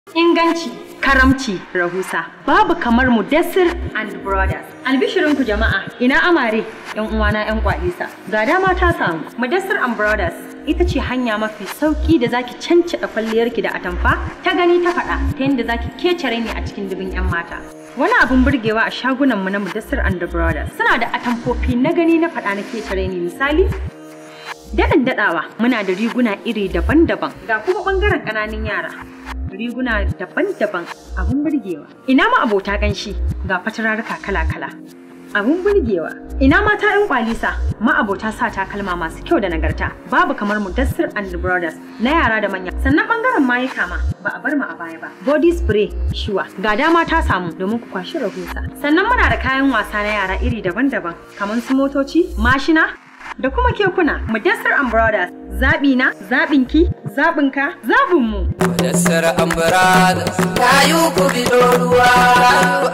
Inganci, karamci, rahusa. Babu kamar Mudassir and Brothers. Albishirinku jama'a, ina amare, ‘yan uwana ‘yan kwalisa. Ga dama ta samu. Mudassir and Brothers ita ce hanya mafi sauki da zaki cancada kwalliyarki da atamfa ta gani ta faɗa ta yadda zaki kecere ne a cikin dubin 'yan mata. Wani abin burgewa a shagunanmu na Mudassir and Brothers suna da atamfofi na gani na faɗa na kecere ne misali Daɗin daɗawa muna da riguna iri daban-daban ga kuma ɓangaren ƙananan yara. Riguna daban-daban abun burgewa. Ina ma abota ƙanshi ga fatararruka kala-kala. Abun burgewa. Ina mata 'yan kwalisa ma'abota sa takalma masu kyau da nagarta. Babu kamar Mudassir and Brothers na yara da manya. Sannan ɓangaren mayuka ma ba a bar mu a baya ba. Body spray shuwa ga dama ta samu domin ku kwashi rahusa. Sannan muna da kayan wasa na yara iri daban-daban kamar su motoci, mashina, da kuma kekuna Mudassir and Brothers zaɓi na zaɓinki zaɓinka zaɓinmu Mudassir and Brothers Kayu ku bido ruwa